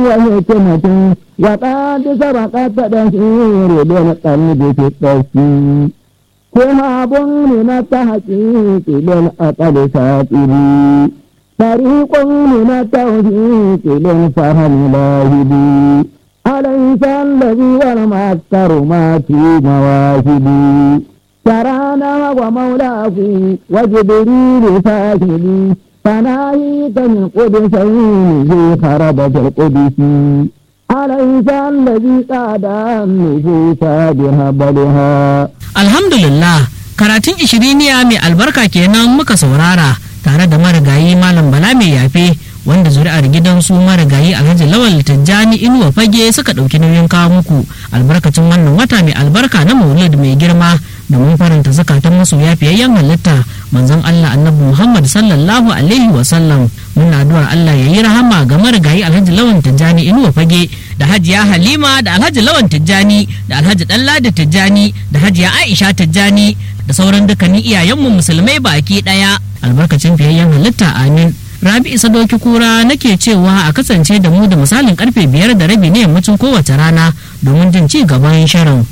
وحكمة وقد سبقت تدهير بالقلب في التسجيل شهاب من التحقيق بالأقل ساتري طريق من التوفيق للفهم لاهبي أليس الذي والمكر ما في مواهبي ترانا ومولاه وجبريل فاهمي فناهيك من قدسين في خربة القدس أليس الذي قاد النفوس بهبلها Alhamdulillah karatun ishiriniya mai albarka kenan muka saurara tare da marigayi Malam Bala mai yafe wanda zuri'ar gidansu marigayi Alhaji Lawal Tijjani Inuwa Fage suka ɗauki nauyin kawo muku albarkacin wannan wata mai albarka na Maulid mai girma domin faranta zakatan masoya fiyayyen halitta manzon Allah Annabi Muhammad sallallahu alaihi wa sallam muna addu'ar Allah ya yi rahama ga marigayi Alhaji Lawan Tijjani Inuwa Fage da Hajiya Halima da Alhaji Lawan Tijjani da Alhaji Dalladi Tijjani da Hajiya Aisha Tijjani da sauran dukkanin iyayenmu musulmai baki daya albarkacin fiyayyen halitta amin Rabi Isa Doki Kura nake cewa a kasance da mu da misalin karfe biyar da rabi na yammacin kowace rana domin jin ci gaban shirin.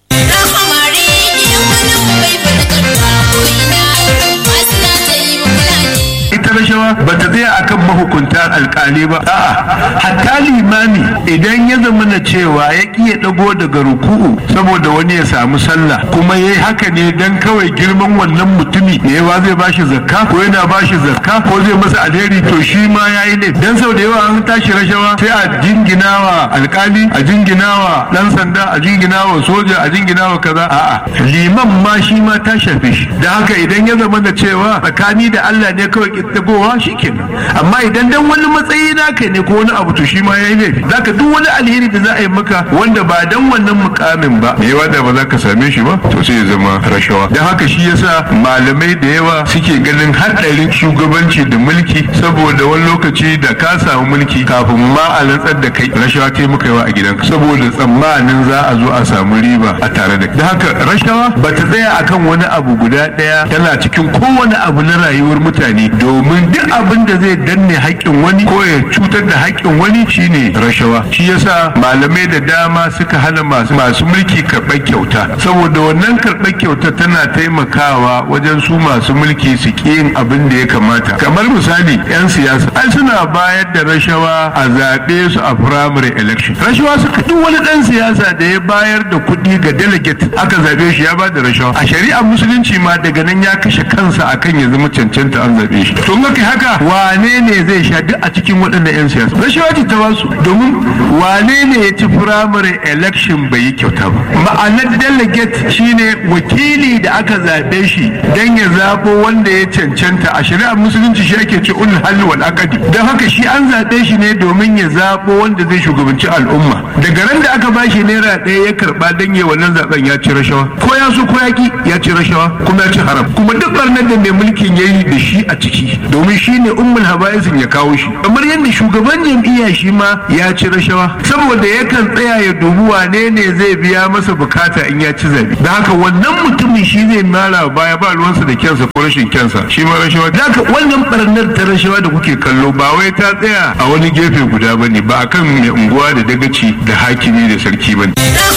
ita rashawa ba ta tsaya akan mahukunta alkali ba a'a hatta limami idan ya zama na cewa ya ki ya dago daga ruku'u saboda wani ya samu sallah kuma yayi haka ne dan kawai girman wannan mutumi ne yawa zai bashi zakka ko yana bashi zakka ko zai masa alheri to shi ma yayi ne dan sau da yawa an tashi rashawa sai a jinginawa alkali a jinginawa dan sanda a jinginawa soja a jinginawa kaza a'a liman ma shi ma ta shafe shi da haka idan ya zama da cewa tsakani da Allah ne kawai kittagowa shikenan amma idan dan wani matsayi naka ne ko wani abu to shi ma yayi laifi zaka duk wani alheri da za a yi maka wanda ba dan wannan mukamin ba me yawa da ba za ka same shi ba to sai ya zama rashawa dan haka shi yasa malamai da yawa suke ganin haɗarin shugabanci da mulki saboda wani lokaci da ka samu mulki kafin ma a rantsar da kai rashawa kai muka yawa a gidanka saboda tsammanin za a zo a samu riba a tare da da haka rashawa ba ta tsaya akan wani abu guda ɗaya tana cikin kowane abu na rayuwar mutane domin duk abin da zai danne haƙƙin wani ko ya cutar da haƙƙin wani shine rashawa shi yasa malamai da dama suka hana masu masu mulki karɓar kyauta saboda wannan karɓar kyauta tana taimakawa wajen su masu mulki su ƙi yin abin da ya kamata kamar misali 'yan siyasa ai suna bayar da rashawa a zaɓe su a primary election rashawa suka duk wani ɗan siyasa da ya bayar da kuɗi ga delegate aka zaɓe shi ya ba da rashawa a shari'ar musulunci ma daga nan ya kashe kansa akan ya zama cancanta an zaɓe shi to in kai haka wane ne zai sha duk a cikin waɗannan 'yan siyasa rashawa ce ta basu domin wane ne ya ci primary election bai yi kyauta ba ma'anar delegate shine wakili da aka zaɓe shi don ya zaɓo wanda ya cancanta a shari'ar musulunci shi ake ce ul halli wal aqdi don haka shi an zaɓe shi ne domin ya zaɓo wanda zai shugabanci al'umma daga ran da aka bashi naira ɗaya ya karɓa don ya wannan zaɓen ya ci rashawa ko ya so ko ya ki ya ci rashawa kuma ya ci haram kuma duk barnar da mai mulkin ya yi da shi a ciki domin shi ne ummul haba'isin ya kawo shi kamar yadda shugaban jam'iyya shi ma ya ci rashawa saboda yakan tsaya ya dubi wane ne zai biya masa bukata in ya ci zabe da haka wannan mutumin shi zai mara baya ba ruwansa da kyansa ko rashin kyansa shi ma rashawa da haka wannan barnar ta rashawa da kuke kallo ba wai ta tsaya a wani gefe guda bane ba akan mai unguwa da dagaci da hakimi da sarki bane